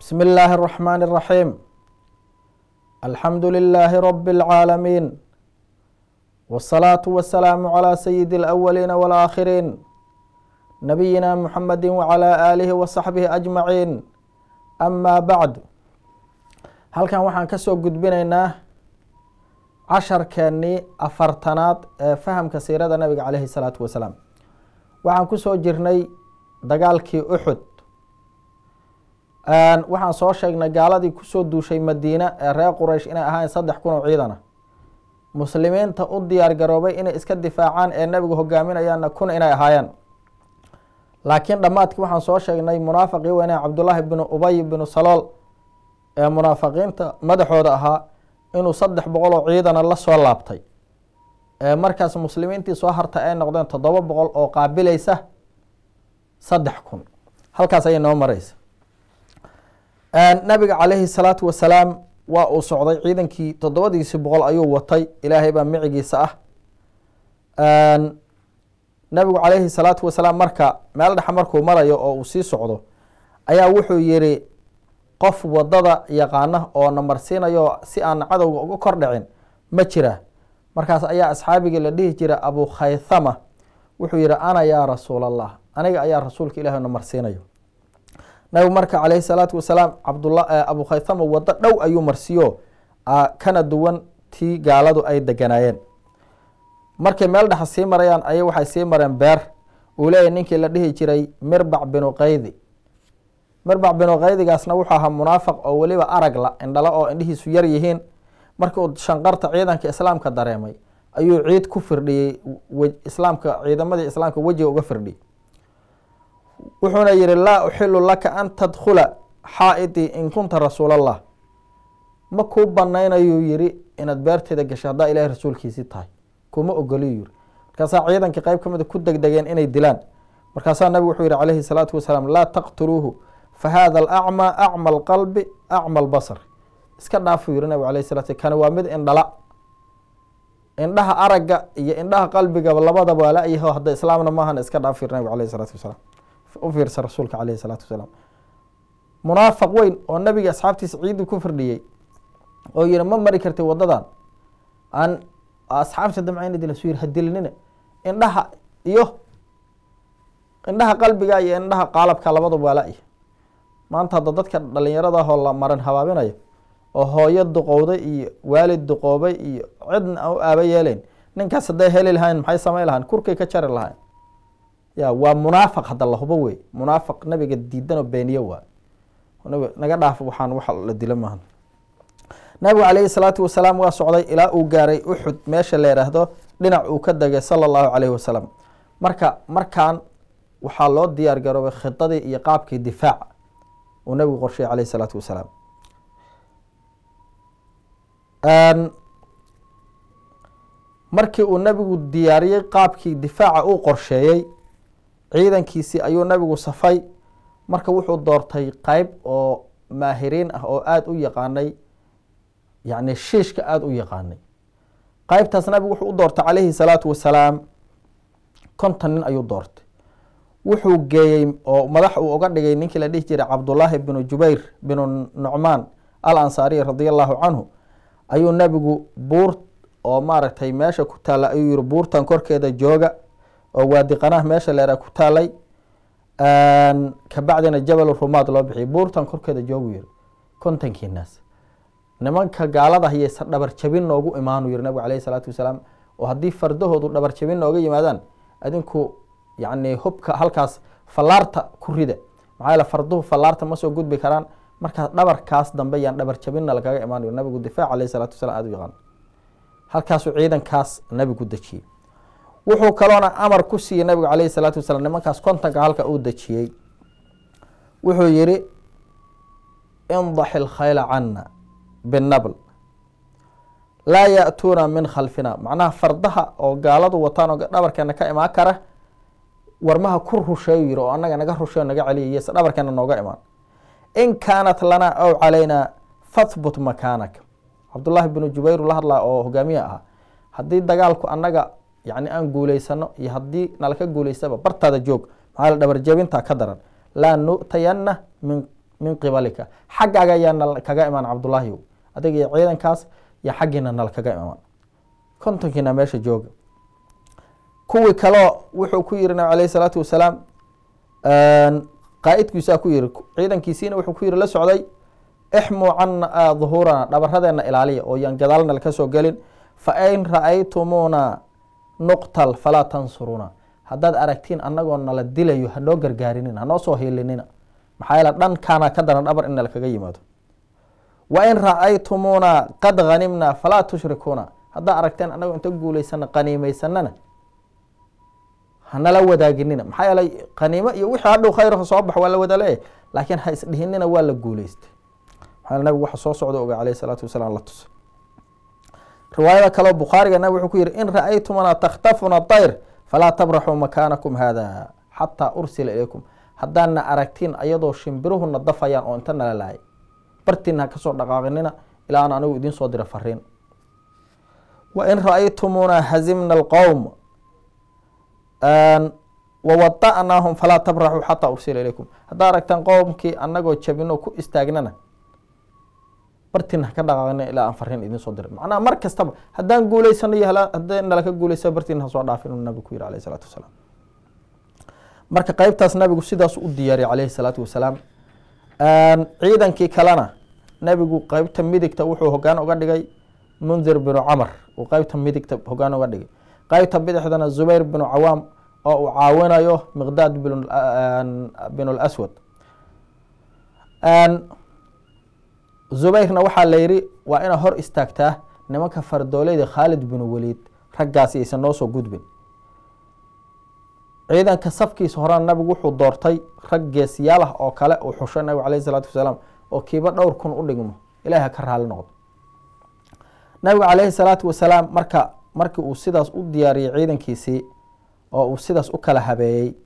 بسم الله الرحمن الرحيم الحمد لله رب العالمين والصلاة والسلام على سيد الأولين والآخرين نبينا محمد وعلى آله وصحبه أجمعين أما بعد halkan waxaan ka soo gudbinaynaa casharkeennii afartanaad ee fahamka siirada nabiga caleyhi salaatu wasalaam waxaan kusoo jirnay dagaalkii uxud waxaan soo sheegnay gaaladii kusoo duushay madiine ee reer quraysh inay ahaayeen saddex kun oo ciidana muslimiinta u diyaar garoobay inay iska difaacaan ee nabigu hogaaminayaanna kun inay ahaayeen laakiin dhammaadkii waxaan soo sheegnay munaafaqii weyne cabdullaahi binu ubay binu salool ee munaafiqiinta madaxooda ahaa inuu saddex boqol oo ciidana la soo laabtay ee markaas muslimiintii soo hartay ay noqdeen toddoba boqol oo qaabilaysa saddex kun halkaas ayay noo mareysa nabiga caleyhi salaatu wasalaam waa uu socday ciidankii toddobadiisi boqol ayuu watay ilaahay baa micigiisa ah nabigu caleyhi salaatu wasalaam marka meel dhexa markuu marayo oo uu sii socdo ayaa wuxuu yiri qof wadada yaqaana oo namarsiinayo si aan cadowga uga kor dhicin ma jira markaas ayaa asxaabigii la dhihi jira abu khaythama wuxuu yihi ana yaa rasuul allah aniga ayaa rasuulka ilahi namarsiinayo nabigu marka caleyhi salaatu wasalaam cabdula abu khaythama wado dhow ayuu marsiiyo kana duwan tii gaaladu ay deganaayeen markay meel dhexa sii marayaan ayay waxay sii mareen beer uu leeyahy ninkii la dhihi jiray mirbac binu qaydi mirbac binu qaydigaasna wuxuu ahaa munaafiq oo weliba arag la indhala oo indhihiisu yar yihiin markii uu shanqarta ciidanka islaamka dareemay ayuu ciid ku firdhiyey islaamka ciidamadii islaamka wejiga uga firdhiyey wuxuuna yihi laa uxilu laka an tadkhula xaa-idii in kunta rasuulallah ma kuu banaynayuu yihi inaad beerteeda gashay haddaa ilahay rasuulkiisii tahay kuma ogoliyu yiri markaasaa ciidankii qeyb ka mida ku degdegeen inay dilaan markaasaa nabigu wuxuu yihi calayhi salaatu wasalaam laa taqtuluuhu fa hada alacmaa acma alqalbi acma albasar iska dhaafuu yihi nabigu alayh salatu kani waa mid indhala indhaha aragga iyo indhaha qalbigaba labadaba waa la-yaho hadda islaamna maahan iska dhaaf yiri nabigu alayh salaatu wasalaam u fiirsa rasuulka caleyhi salaatu wasalaam munaafiq weyn oo nabiga asxaabtiisa ciidii ku firdhiyey oo yihi ma mari kartay wadadan aan asxaabta damcayna dilasu yiri hadilinina indhaha iyo indhaha qalbiga iyo indhaha qaalabka labadaba waa la-ya maanta hadda dadka dhalinyaradaahoo la maran habaabinayo oo hooyo duqowday iyo waalid duqoobay iyo cidna aan u aaba yeeleyn ninkaas hadday heli lahayn maxay samayn lahayn kurkay ka jari lahayn ya waa munaafiq hadda la hubo wey munaafiq nabiga diidan oo beeniye waa naga dhaaf waxaan wax la dilo maaha nabigu caleyhi salaatu wasalaam waa socday ilaa uu gaaray uxud meesha la yidhaahdo dhinac uu ka degay sala allahu caleyhi wasalam marka markaan waxaa loo diyaar garoobay khidadii iyo qaabkii difaaca uu nabigu qorsheeyey caleyhi salaatu wasalaam markii uu nabigu diyaariyey qaabkii difaaca uu qorsheeyey ciidankiisii ayuu nabigu safay marka wuxuu doortay qeyb oo maahiriin ah oo aada u yaqaanay yacni shiishka aada u yaqaanay qeybtaas nabigu wuxuu u doortay caleyhi salaatu wasalaam konton nin ayuu doortay wuxuu geeyey oo madax uu uga dhigay ninkii la dhihi jiray cabdullaahi binu jubayr binu nucmaan al ansaariy radia allahu canhu ayuu nabigu buur oo maaragtay meesha ku taalla ayuu yihi buurtan korkeeda jooga oo waadiqanaha meesha leeraa ku taalay kabacdina jabal rumaad loo bixiyay buurtan korkeeda joogu yiri kontonkii naas nimanka gaalada hayeysa dhabar jabin noogu imaanu yiri nabigu caleyhi salaatu wasalaam oo haddii fardahoodu dhabar jabin nooga yimaadaan adinku yacni hubka halkaas fallaarta ku rida maxaa yaele farduhu fallaarta ma soo gudbi karaan markaas dhabarkaas dambe yaan dhabar jabinna lagaga imaan yiri nabigu difaac caleyhi salaatu wasalam aada u yaqaan halkaasuu ciidankaas nabigu dejiyey wuxuu kaloona amar ku siiyey nabigu caleyhi salaatu wasalaam nimankaas kontonka halka uu dejiyey wuxuu yihi indaxi lkhayla cana binabl laa ya-tuuna min khalfina macnaha fardaha oo gaaladu wataan oo dhabarkeena ka imaan kara warmaha ku rusheeyu yihi oo anaga naga rusheeyo naga celiya yes dhabarkeena nooga imaan in kaanat lanaa aw calaynaa fathbut makaanak cabdullaahi binu jubayr la hadlaa oo hogaamiya ahaa haddii dagaalku annaga yani aan guuleysano iyo haddii nalaka guuleystaba bartaada joog maxaa dhabar jabintaa ka daran laa nu'tayanna min min qibalika xaggaaga ayaa nal kaga imaan cabdullaahi adiga iyo ciidankaas iyo xaggiina nal kaga imaan kontonkiina meesha jooga kuwii kaleo wuxuu ku yiri nabig alayh isalaatu wasalaam qaa-idkiisaa ku yiri ciidankiisiina wuxuu ku yiri la socday ixmuu cana duhuurana dhabaradeenna ilaaliya oo yaan gadaalna ka soo gelin fa in ra-aytumuuna nuqtal falaa tansuruna haddaad aragtiin annagoo nala dilayo hanoo gargaarinina hanoo soo hiilinina maxaa yeele dhankaana ka daran dhabar in nala kaga yimaado wa in ra-aytumuuna qad hanimna falaa tushrikuuna haddaad aragteen annagoo inta guulaysana qaniimeysanana hanala wadaaginina maxaa yeelay qaniimo iyo wixii hadhow khayrka soo bax waa la wada leeyahy laakiin ha isdhihinina waa la guuleystay maxaa nabigu waxa soo socda oga caleyh isalaatu wasalaam la tusa riwaayada kaleo bukhaariga nabig wuxuu ku yihi in ra-aytumuna takhtafuna dayr falaa tabraxuu makaanakum hada xataa ursila ilaykum haddaadna aragtiin ayadoo shimbiruhuna dafayaan oo inta nala laayay bartiina ha kasoo dhaqaaqinina ilaa aan anigu idiin soo dira fariin wa in ra-aytumuna hazimna alqowm wawada'naahum falaa tabraxuu xataa ursila ilaykum haddaa aragtaan qowmkii anagoo jabino ku istaagnana bartiina haka dhaqaaqina ilaa aan fariin idiin soo dirin macnaha mar kastaba haddaan guuleysano iyo hadday nalaka guuleysa bartiina hasoo dhaafin uu nabigu ku yihi alayh isalaatu wasalaam marka qeybtaas nabigu sidaas u diyaariyay calayhi salaatu wasalaam ciidankii kalena nabigu qeybta midigta wuxuu hogaan uga dhigay mundir binu camar uu qeybta midigta hogaan uga dhigay qeybta bidixdana zubayr binu cawaam oo uu caawinayo miqdaad bin laswad zubayrna waxaa la yidhi waa inaa hor istaagtaa nimanka fardooleyda khaalid binu waliid raggaasi aysan noo soo gudbin ciidanka safkiisa horena nabigu wuxuu doortay rag geesiyaal ah oo kale uu xushay nabigu caleyh isalaatu wasalaam oo kiiba dhowr kun u dhigmo ilahi ha ka raali noqdo nabigu caleyhi salaatu wasalaam marka markii uu sidaas u diyaariyey ciidankiisii oo uu sidaas u kala habeeyey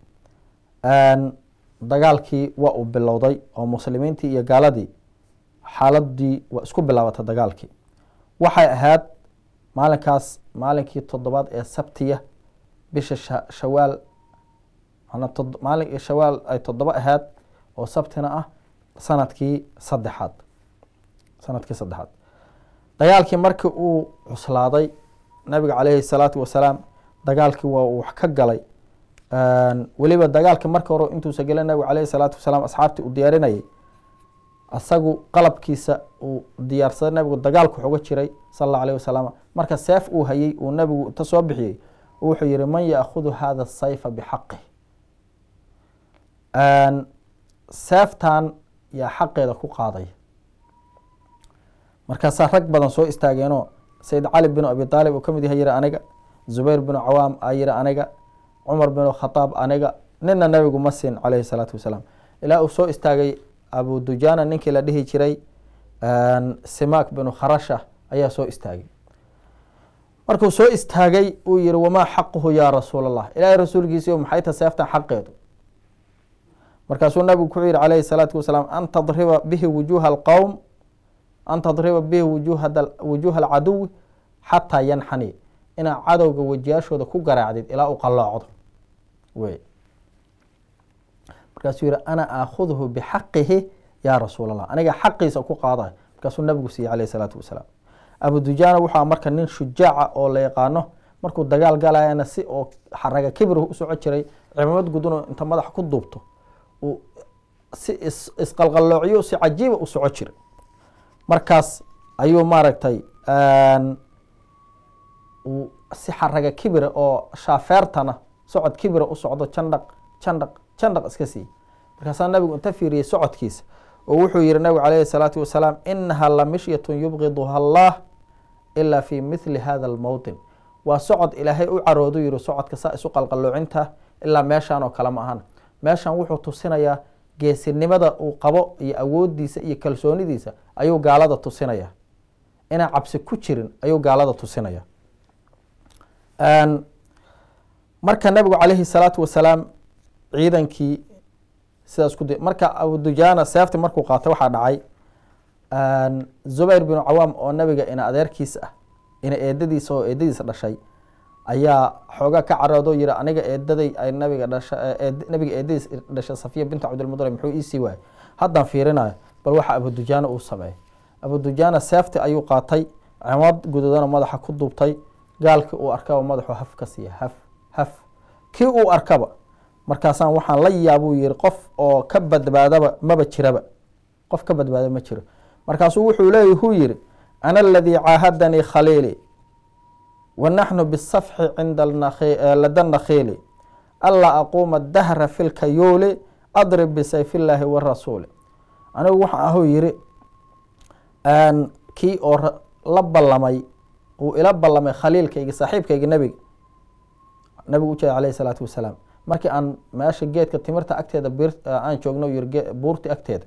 dagaalkii waa uu bilowday oo muslimiintii iyo gaaladii xaaladii waa isku bilaabatay dagaalkii waxay ahayd maalinkaas maalinkii toddobaad ee sabtiya bisha shawaal maalin shawaal ay toddoba ahayd oo sabtina ah sanadkii saddexaad sanadkii saddexaad dagaalkii markii uu cuslaaday nabiga caleyhi salaatu wasalaam dagaalkii waa uu wax ka galay weliba dagaalkii marka hore intuusa gelin nabigu caleyhi salaatu wasalaam asxaabtii uu diyaarinayay asagu qalabkiisa uu diyaarsaday nabigu dagaalku wuxuga jiray sal alla alayh wasalam marka seef uu hayey uu nabigu inta soo bixiyey wuxuu yihi man yaakudu hada sayfa bixaqih seeftan yaa xaqeeda ku qaadaya markaasaa rag badan soo istaageenoo sayid cali binu abi aalib uu kamid yahay yiri aniga zubayr binu cawaam a yiri aniga cumar binu khataab aniga nina nabigu ma siin caleyhi salaatu wasalaam ilaa uu soo istaagay abu dujana ninkii la dhihi jiray simak binu kharasha ayaa soo istaagay markuu soo istaagay uu yihi wamaa xaquhu yaa rasuul allah ilaahay rasuulkiisii maxay ta seeftan xaqeedu markaasuu nabigu ku yihi calayhi salaatu wasalaam an tadriba bihi wujuha alqowm an tadriba bihi wujuha alcaduwi xataa yanxani inaad cadowga wejiyaashooda ku garaacdid ilaa uu qalloocdo wey markaasuu yihi ana aakhuduhu bixaqihi yaa rasuul allah aniga xaqiisa ku qaadayo markaasuu nabigu siiyey calayhi salaatu wasalaam abu dujana wuxuu marka nin shujaaca oo la yaqaano markuu dagaal galayana si oo xaraga kibir u soco jiray cimamad gudunoo inta madaxa ku duubto uu si isqalqaloociyo si cajiiba u soco jiray markaas ayuu maaragtay uu si xaraga kibira oo shaafeertana socod kibira u socdo jandhaq jandhaq jandhaq iska siiyey markaasaa nabigu inta fiiriyey socodkiisa oo wuxuu yihi nabigu calayhi salaatu wasalaam inaha la mishyatun yubqiduha allah ilaa fi mithli hada almowtin waa socod ilaahay u caroodu yihi socodka saa isu qalqaloocinta ilaa meeshan oo kale ma ahan meeshan wuxuu tusinayaa geesinimada uu qabo iyo awoodiisa iyo kalsoonidiisa ayuu gaalada tusinaya inaan cabsi ku jirin ayuu gaalada tusinaya marka nabigu calayhi salaatu wasalaam ciidankii sidaas ku marka abudujana seefti markuu qaatay waxaa dhacay zubayr binu cawaam oo nabiga ina adeerkiisa ah ina eedadiisa oo eedadiisa dhashay ayaa xoogaa ka caroodo yiri aniga eedaday ay nabiga dhasha nabiga eedadiis dhashay safiya bintu cabdilmudalib muxuu iisii waayey haddaan fiirinayo bal waxa abudujaana uu sameeyey abudujaana seefti ayuu qaatay cimad guduudana madaxa ku duubtay gaalkii uu arkaba madaxuu haf ka siiya haf haf kii uu arkaba markaasaan waxaan la yaabuu yihi qof oo ka badbaadaba maba jiraba qof ka badbaada ma jiro markaasuu wuxuu leeya huu yihi ana aladii caahadanii khaliili wa naxnu bisafxi cinda lada nakhiili anlaa aquuma dahra fi lkayuuli adrib bisayf illaahi warasuuli anigu waxaan ahuu yihi kii oo la ballamay uu ila ballamay khaliilkayga saaxiibkayga nebiga nabigu ujeeda alayh isalaatu wasalaam markii aan meesha geedka timirta agteeda aan joogno yiri buurti agteeda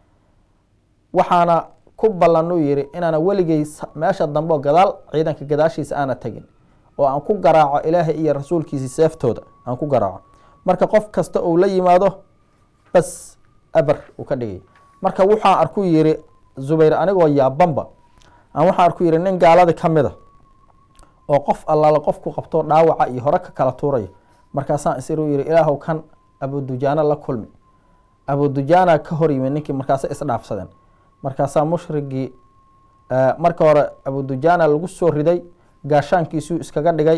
waxaana ku ballanuu yihi inaana weligay meesha dambe oo gadaal ciidanka gadaashiisa aana tegin oo aan ku garaaco ilaahay iyo rasuulkiisi seeftooda aan ku garaaco marka qof kasta uu la yimaado bas aber uu ka dhigay marka waxaan arku yihi zubayr anigoo yaabanba aan waxaan arku yihi nin gaaladi ka mida oo qof allaala qof ku qabto dhaawaca iyo hore ka kala tuuraya markaasaan isiru yihi ilaahow kan abudujaana la kulmi abudujaana ka hor yimid ninkii markaasa isdhaafsadeen markaasaa mushrigii marka hore abudujaana lagu soo riday gaashaankiisuu iskaga dhigay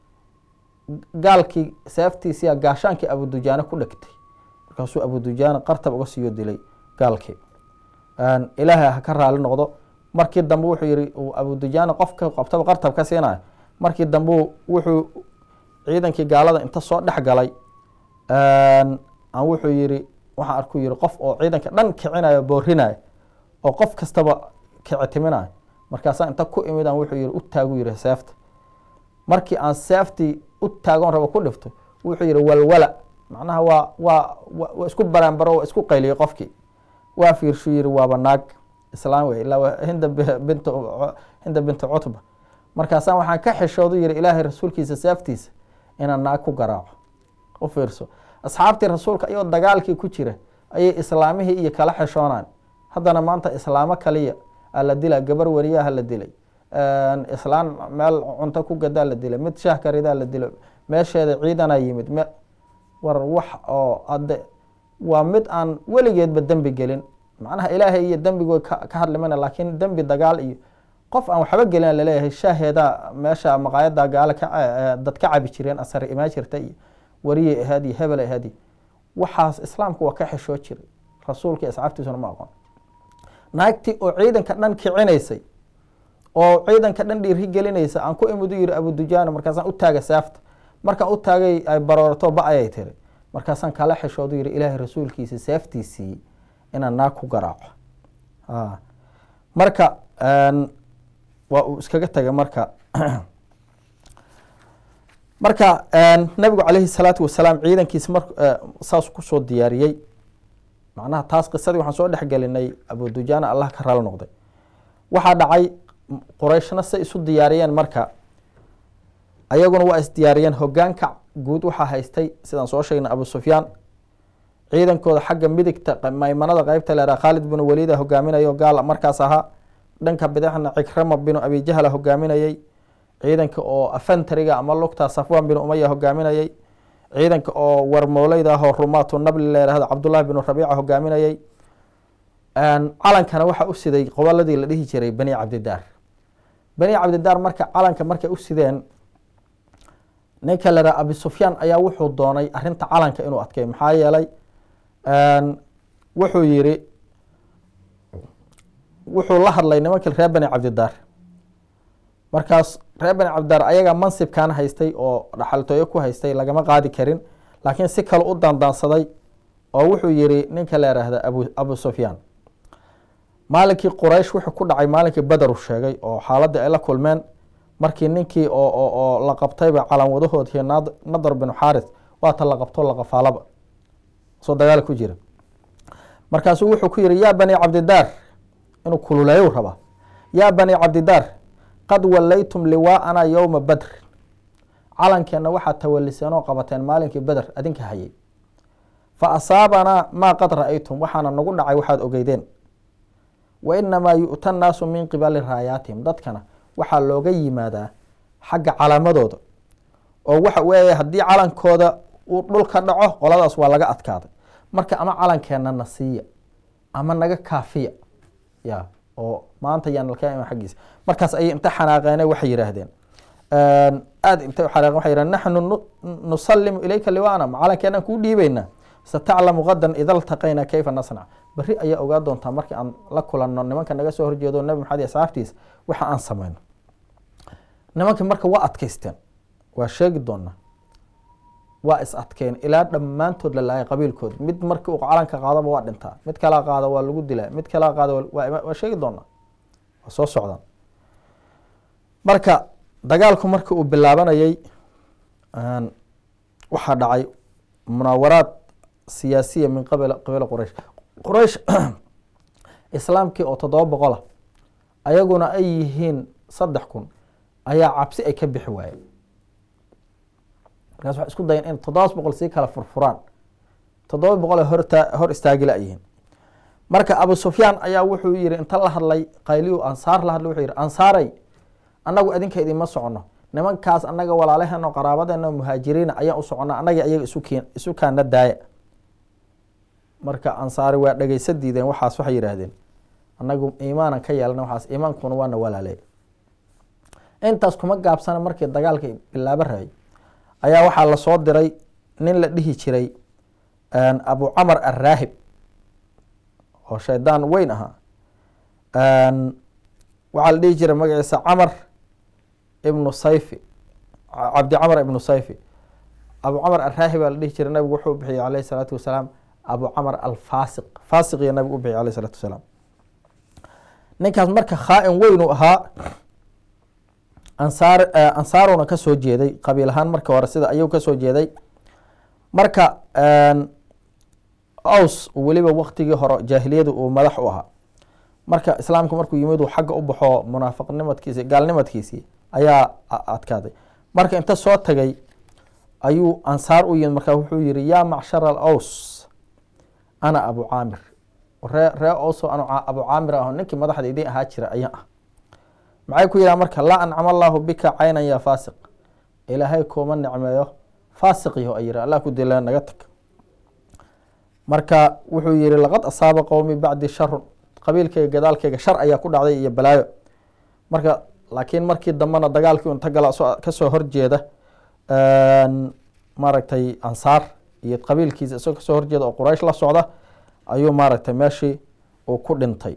gaalkii seeftiisiya gaashaankii abudujaana ku dhegtay markaasuu abudujaana qartab uga siiyo dilay gaalkii ilaahay ha ka raali noqdo markii dambe wuxuu yihi abudujaana qofka qabtaba qartab ka siinayo markii dambe wuxuu ciidankii gaalada inta soo dhex galay aan wuxuu yihi waxaan arku yihi qof oo ciidanka dhan kicinayo boorinayo oo qof kastaba kicitiminayo markaasaa inta ku imidaan wuxuu yihi u taagu yihi seefta markii aan seeftii u taagon rabo ku dhifto wuxuu yihi walwala macnaha waa waa waa isku baraanbaro waa isku qayliyey qofkii waa fiirshu yihi waaba naag islaam wey ilaa hinda bint hinda bintu cutba markaasaan waxaan ka xishoodu yihi ilaahay rasuulkiisa seeftiisa inaan naag ku garaaco u fiirso asxaabtii rasuulka ayoo dagaalkii ku jira ayay islaamihii iyo kala xishoonaan haddana maanta islaamo kaliya aa la dila gabar weriyaha la dilay islaan meel cunto ku gadaa la dilay mid shaah karidaa la dilo meesheeda ciidanaa yimid me war wax oo ade waa mid aan weligeedba dembi gelin macnaha ilaahay iyo dembigood ka hadlimana laakiin dembi dagaal iyo qof aan waxba gelina laleeyahay shaaheeda meesha maqaayada gaala dad ka cabi jireen asar imaan jirta iyo wariyay ahaad iyo hebel ahaad iyo waxaas islaamku waa ka xishoo jiray rasuulka iyo asxaabtiisuna ma aqoon naagtii oo ciidanka dhan kicinaysay oo ciidanka dhan dhiiri gelinaysa aan ku imid u yihi abudujaana markaasaan u taaga saafta markaan u taagay ay baroorato ba ayay tiri markaasaan kala xishoodu yihi ilaahay rasuulkiisa seeftiisii inaan naag ku garaaco marka waa uu iskaga tagay marka marka nabigu calayhi salaatu wasalaam ciidankiisa mar saas kusoo diyaariyey macnaha taas qisadii waxaan soo dhexgelinay abudujaana allah ka raali noqday waxaa dhacay qurayshna say isu diyaariyeen marka ayaguna waa isdiyaariyeen hogaanka guud waxaa haystay sidaan soo sheegnay abu sufyaan ciidankooda xagga midigta maymanada qeybta leeraa khaalid binu waliida hogaaminayo gaal markaas ahaa dhanka bidixna cikrama binu abi jahla hogaaminayey ciidanka oo afantariga ama lugta safwan binu umaya hogaaminayey ciidanka oo warmooleyda ahoo rumaatu nabli leerahdo cabdullahi binu rabiica hogaaminayey calankana waxaa u siday qoboladii la dhihi jiray bani cabdidaar bani cabdidaar marka calanka markay u sideen ninka la dhaha abi sufyaan ayaa wuxuu doonay arinta calanka inuu adkay maxaa yeelay wuxuu yiri wuxuu la hadlay nimankii reer bani cabdidaar markaas reer bani cabdidaar ayaga mansibkan haystay oo dhaxaltooyo ku haystay lagama qaadi karin laakiin si kale u daandaansaday oo wuxuu yiri ninka la yhaahda abu abu sufyaan maalinkii quraysh wuxuu ku dhacay maalinkii beder u sheegay oo xaaladii ay la kulmeen markii ninkii oo oo la qabtayba calan wadahoodii nadar binu xaaris waata la qabto laqafaalaba soo dagaal ku jira markaasuu wuxuu ku yihi yaa bani cabdidaar inuu kululeeyu rabaa yaa bani cabdidaar qad wallaytum liwaa'ana yowma badr calankeenna waxaad tawaliseen oo qabateen maalinkii beder adinka hayay fa asaabanaa maa qad ra-aytum waxaana nagu dhacay waxaad ogeydeen wa inamaa yu'ta nnaasu min qibali raayaatihim dadkana waxaa looga yimaadaa xagga calaamadooda oo waxa weeye haddii calankooda uu dhulka dhaco qoladaas waa laga adkaaday marka ama calankeenna na siiya ama naga kaafiya ya oo maanta yaan laka iman xaggiisa markaas ayay inta xanaaqeene waxay yidhaahdeen aada intay u xanaaqeen waxay yidhahdeen naxnu nu- nusallimu ilayka liwaana macalankeenaan kuu dhiibaynaa sataclamu gadan ida ltaqayna kayfa nasnac berri ayaa ogaa doontaa markii aan la kulanno nimanka naga soo horjeedo nabi maxamed iyo asxaabtiisa waxa aan samayno nimankii marka waa adkaysteen waa sheegi doonaa waa is adkeen ilaa dhammaantood la laayay qabiilkood mid markii uu calanka qaadaba waa dhintaa mid kalaa qaada waa lagu dilaa mid kalaa qaada waa- waa waa sheegi doonaa waa soo socdaan marka dagaalku markii uu bilaabanayay een, waxaa dhacay munaawaraad siyaasiya min qabila qabila quraysh quraysh islaamkii oo toddoba boqola ayaguna ay yihiin saddex kun ayaa cabsi ay ka bixi waayeen markaas waxay isku dayeen in toddobaas boqol sii kala furfuraan toddoba boqol ay horta hor istaagi la-yihiin marka abu sufyaan ayaa wuxuu yihi inta la hadlay qayliyu ansaar la hadlay wuxuu yihi ansaaray annagu idinka idinma socono nimankaas annaga walaalaheeno qaraabadeena muhaajiriina ayaan u socona annaga iyaga isu keen isu kaana daaya marka ansaari waa dhegeysa diideen waxaas waxay yidhaahdeen annagu iimaanan ka yeelana waxaas iimaankuna waana walaaleey intaas kuma gaabsana markii dagaalka bilaabo rabay ayaa waxaa lasoo diray nin la dhihi jiray abu camar arraahib oo shaydaan weyn ahaa waxaa la dhihi jiray magaciisa camar ibnu sayfi cabdi camar ibnu sayfi abu camar arraahib baa la dhihi jiray nabigu wuxuu bixiyey alayhi salaatu wasalaam abu camar alfaasiq faasiqiyo nabigu u bixiyey alayhi salaatu wasalaam ninkaas marka khaa-in weyn uu ahaa ansaar ansaaruna ka soo jeeday qabiil ahaan marka hore sida ayuu kasoo jeeday marka aws weliba waktigii hore jaahiliyadu uu madax u ahaa marka islaamku markuu yimid uu xagga u baxo munaafiqnimadkiisi gaalnimadkiisii ayaa adkaaday marka inta soo tagay ayuu ansaar u yimid marka wuxuu yihi yaa macshar alaws ana abu caamir ree ree owso anu abu caamir aho ninkii madaxda idin ahaa jira ayaan ah maxay ku yidhaha marka laa ancama allaahu bika caynan yaa faasiq ilaahay kuuma nicmeeyo faasiqiyo ay yihi allah ku dila naga tag marka wuxuu yihi laqad asaaba qowmi bacdi sharun qabiilkayga gadaalkayga shar ayaa ku dhacday iyo balaayo marka laakiin markii dambena dagaalkii unta gala kasoo horjeeda maaragtay ansaar iyo qabiilkiisa isagoo kasoo horjeeda oo quraysh la socda ayuu maaragtay meeshii uu ku dhintay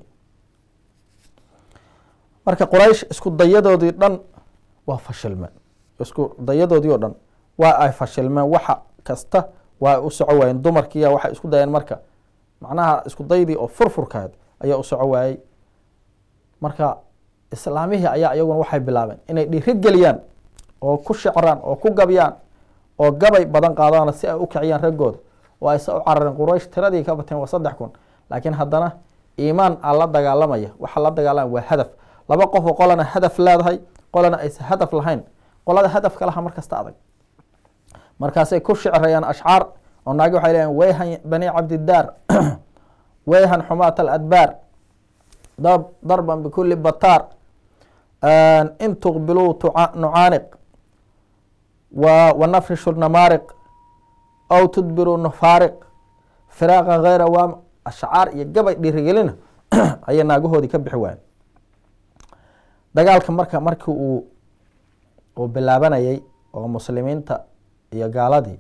marka quraysh isku dayadoodii dhan waa fashilmeen isku dayadoodii oo dhan waa ay fashilmeen waxa kasta waa u soco waayeen dumarkiiya waxay isku dayeen marka macnaha isku daydii oo furfurkaad ayaa u soco waayey marka islaamihii ayaa iyaguna waxay bilaabeen inay dhiiri geliyaan oo ku shicraan oo ku gabyaan oo gabay badan qaadaan si ay u kiciyaan raggooda oo ayse u carareen quraysh tiradii ka bateen waa saddex kun laakiin haddana iimaan aa la dagaalamaya waxa la dagaalamaya waa hadaf laba qof oo qolana hadaf leedahay qolana aysa hadaf lahayn qolada hadafka laha markasta adag markaasay ku shicrayaan ashcaar oo naagi waxay leeyihin weyhan bani cabdidaar weyhan xumaat aladbaar darban bikuli bataar in tuqbiluu nucaaniq wanafrishu namaariq aw tudbiruu nufaariq firaaqa hayra waam ashcaar iyo gabay dhiirigelina ayay naagahoodii ka bixi waayeen dagaalka marka markii uu uu bilaabanayay oo muslimiinta iyo gaaladii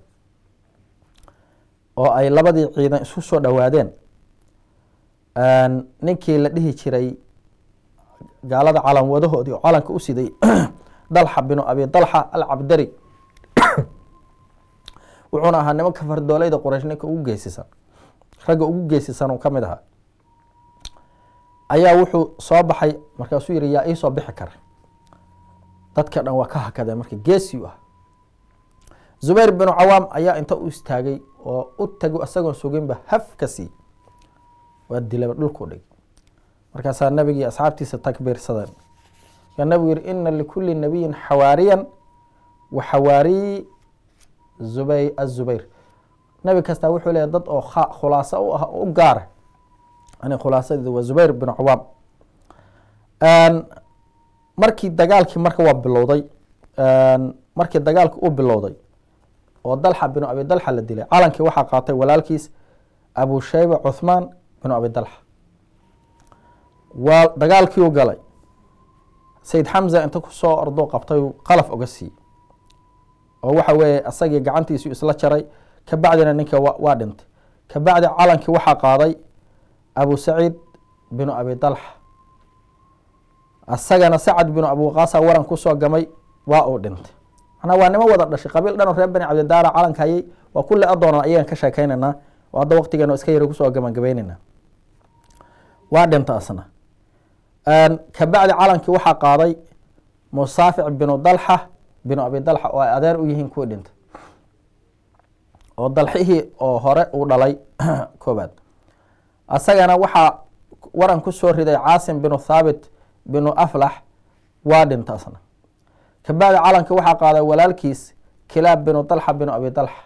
oo ay labadii ciidan isku soo dhowaadeen ninkii la dhihi jiray gaalada calan wadahoodii oo calanka u siday dalxa binu abi dalxa alcabdari wuxuuna ahaa nimanka fardoolayda quraysh ninka ugu geesisan ragga ugu geesisan uu ka mid ahaa ayaa wuxuu soo baxay markaasuu yihi yaa iisoo bixi kara dadka dhan waa ka hakadeen marka geesiu ah zubayr binu cawaam ayaa inta u istaagay oo u tago isagoon suginba haf ka sii waa dilaba dhulkuu dhig markaasaa nabigii asxaabtiisa takbiirsadeen yaa nabigu yihi ina likuli nabiyin xawaariyan wa xawaariyi zubay azubayr nebi kastaa wuxuu leeyahy dad oo khulaaso u ah u gaara ani khulaasadeeda waa zubayr binu cawaam markii dagaalkii marka waa bilowday markii dagaalki uu bilowday oo dalxa binu abi dalxa la dilay calankii waxaa qaatay walaalkiis abu shayba cuthmaan binu abi dalxa waa dagaalkii u galay sayid xamza inta kusoo ordo qabtay qalaf oga siiyey oo waxa weeye asagii gacantiisu isla jaray kabacdina ninka waa dhintay kabacdi calankii waxaa qaaday abu saciid binu abi dalxa asagana sacad binu abuqaasa waran kusoo gamay waa uu dhintay manaa waa nimo wada dhashay qabiil dhan oo reer bani cabdidaara calanka hayay waa kulli adoona ayagan ka sheekeynaynaa oo hadda waqtigeena iska yara kusoo gabagabeynayna waa dhinta asna kabacdi calankii waxaa qaaday musaafic binu dalxa binu abi dalxa oo ay adeer u yihiin kuwii dhintay oo dalxihii oo hore uu dhalay koobaad asagana waxaa waran kusoo riday caasim binu thaabit binu aflax waa dhinta asna kabacdi calankii waxaa qaaday walaalkiis kilaab binu dalxa binu abi dalxa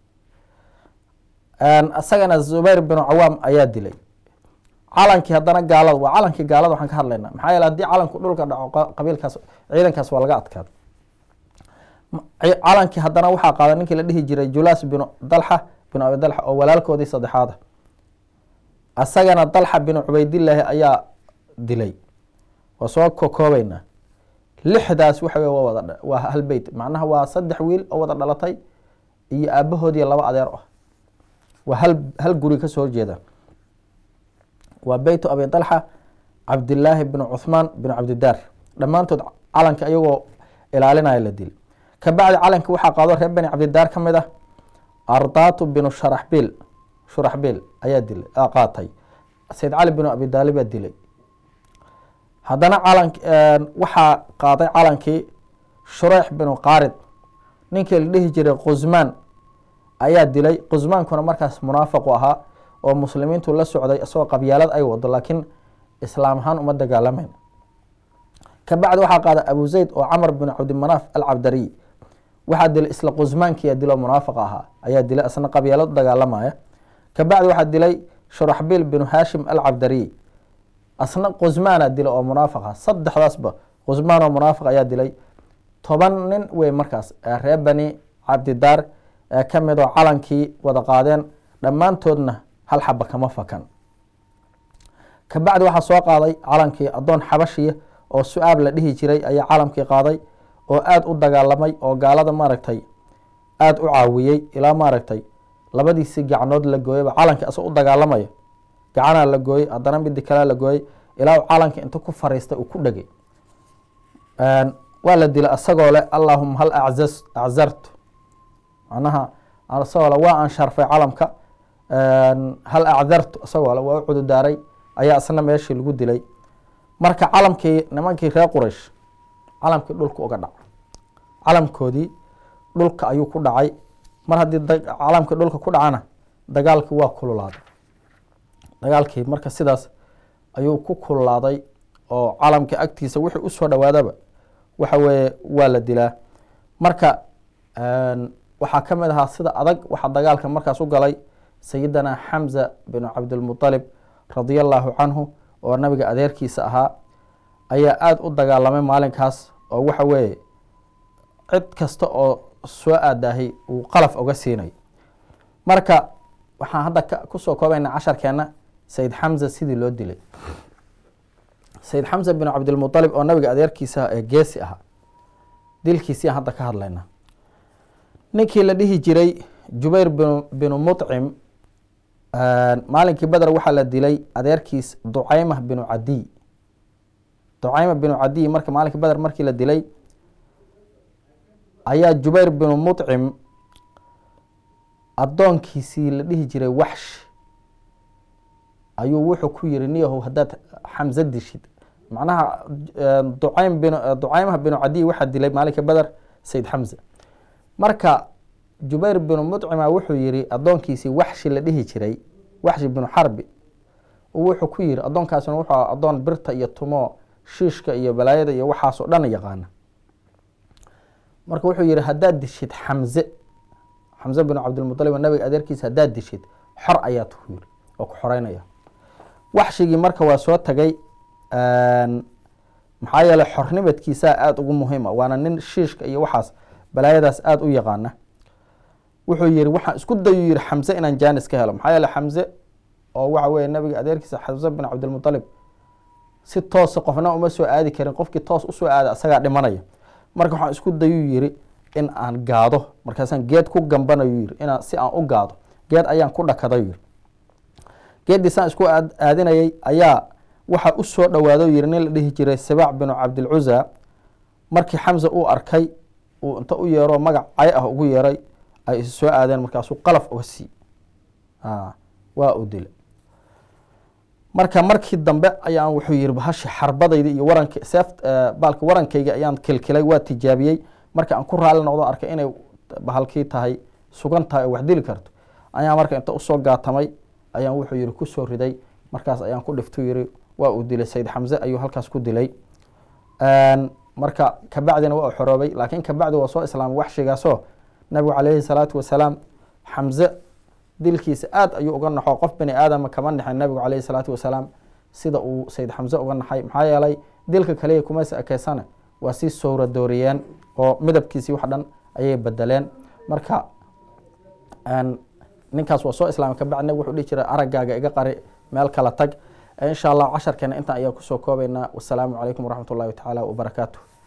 isagana zubayr binu cawaam ayaa dilay calankii haddana gaalada waa calankii gaalada waxaan ka hadlaynaa maxaa yeele haddii calanku dhulka dhaco qabiilkaas ciidankaas waa laga adkaada calankii haddana waxaa qaaday ninkii la dhihi jiray julaas binu dalxa binu abi dalxa oo walaalkoodii saddexaada isagana dalxa binu cubaydillaahi ayaa dilay waa soo kokoobeynaa lixdaas waxa wey waa wada waa hal beyt macnaha waa saddex wiil oo wada dhalatay iyo aabahoodii laba adeer ah waa hal hal guri kasoo horjeeda waa beytu abi dalxa cabdilaahi binu cuhmaan binu cabdidaar dhammaantood calanka ayagoo ilaalinaya la dilay kabacdi calanki waxaa qaado reer bani cabdidaar ka mid ah ardaatu binu sharaxbiil shuraxbiil ayaa dilay qaatay sayd cali binu abi daalibaa dilay haddana calan waxaa qaaday calankii shureyx binu qaarid ninkii la dhihi jiray qusmaan ayaa dilay qusmaankuna markaas munaafaqu ahaa oo muslimiintu la socday isagoo qabyaalad ay wado laakiin islaam ahaan uma dagaalamayn kabacdi waxaa qaaday abu zayd oo camar binu cabdimanaaf alcabdariy waxaa dilay isla qusmaankiyaa dilo munaafaqa ahaa ayaa dilay isna qabyaalad u dagaalamaya kabacdi waxaa dilay shuraxbiil binu haashim alcabdariy asna qusmaana dila oo munaafaqa saddexdaasba qusmaan oo munaafiq ayaa dilay toban nin wey markaas reer bani cabdidaar ee ka mid oo calankii wada qaadeen dhammaantoodna hal xaba kama fakan kabacdi waxaa soo qaaday calankii addoon xabashiya oo su-aab la dhihi jiray ayaa calamkii qaaday oo aada u dagaalamay oo gaalada maaragtay aada u caawiyey ilaa maaragtay labadiisi gacnood la gooyaba calankii asagoo u dagaalamayo gacanaa la gooyey haddana midi kalea la gooyey ilaa calankii inta ku fariistay uu ku dhegay waa la dilay asagoo leh allahuma hal acaz aczartu macnaha asagoo le waa aan sharfay calamka hal acdartu isagoo le waa u cududaaray ayaa isna meeshii lagu dilay marka calamkii nimankii reer quraysh calamkii dhulka uga dhaca calamkoodii dhulka ayuu ku dhacay mar haddii calamkii dhulka ku dhacana dagaalkii waa kululaaday dagaalkii marka sidaas ayuu ku kululaaday oo calamkii agtiisa wixii usoo dhowaadaba waxa weeye waa la dilaa marka waxaa ka mid ahaa sida adag waxaa dagaalka markaas u galay sayidina xamza binu cabdilmuطalib radia allahu canhu oo nabiga adeerkiisa ahaa ayaa aada u dagaalamay maalinkaas oo waxa weeye cid kasta oo soo aadaahay uu qalaf oga siinay marka waxaan hadda kusoo koobayna casharkeena sayid xamza sidii loo dilay sayid xamza binu cabdilmuطalib oo nabiga adeerkiisa ee geesi ahaa dilkiisiaan hadda ka hadlayna ninkii la dhihi jiray jubayr binu binu muطcim maalinkii beder waxaa la dilay adeerkiis ducaymah binu cadiy ducayma binu cadiy marka maalinkii beder markii la dilay ayaa jubayr binu muطcim addoonkiisii la dhihi jiray waxsh ayuu wuxuu ku yiri niyahow haddaad xamse dishid macnaha ducaym bin ducaymah binu cadiy waxaa dilay maalinkii beder sayid xamza marka jubayr binu muطcima wuxuu yihi addoonkiisii waxshi la dhihi jiray waxshi binu xarbi wuxuu ku yiri addoonkaasina wuxuu a addoon birta iyo tumo shiishka iyo balaayada iyo waxaasoo dhan yaqaana marka wuxuu yihi haddaad dishid xamze xamze binu cabdilmuطalib nabiga adeerkiisa haddaad dishid xor ayaad ku yiri oo ku xoreynaya waxshigii marka waa soo tagay maxaa yeeley xornimadkiisaa aada ugu muhiima waana nin shiishka iyo waxaas balaayadaas aada u yaqaana wuxuu yihi waxaan isku dayu yihi xamse inaan jaanis ka helo maxaa yeele xamse oo waxa weye nabiga adeerkiisa xamse bin cabdilmuطalib si toosa qofna uma soo aadi karin qofkii toos usoo aada asagaa dhimanaya marka waxaan isku dayuu yiri in aan gaado markaasaan geed ku gambanayu yiri inaan si aan u gaado geed ayaan ku dhakaday yiri geeddii saan isku aadinayay ayaa waxaa u soo dhawaado yiri nin la dhihi jiray sibaac binu cabdilcuza markii xamza uu arkay uu inta u yeero magac cay ah ugu yeeray ay is soo aadeen markaasuu qalaf uga sii waa uu dilay marka markii dambe ayaan wuxuu yihi bahashi xarbadayda iyo warank seef baalka warankayga ayaan kilkilay waa tijaabiyey marka aan ku raali noqdo arkay inay bahalkii tahay sugan tahay oo wax dili karto ayaa marka inta usoo gaatamay ayaan wuxuu yihi kusoo riday markaas ayaan ku dhiftu yihi waa uu dilay sayid xamze ayuu halkaas ku dilay marka kabacdina waa u xoroobay laakiin kabacdi waa soo islaamay waxshigaasoo nabigu calayhi salaatu wasalaam xamze dilkiisa aad ayuu uga naxo qof bani aadama kama naxin nabigu calayhi salaatu wasalaam sida uu sayid xamze uga naxay maxaa yeelay dilka kaliya kumaysa ekeysana waa sii sowra dooriyeen oo midabkiisii wax dhan ayay bedeleen marka ninkaas waa soo islaamay kabacdi nabig wuxuu dhihi jiray araggaaga iga qari meel kala tag insha allah casharkeena intaan ayaa kusoo koobaynaa wasalaamu calaykum waraxmat ullahi tacaala wabarakaatu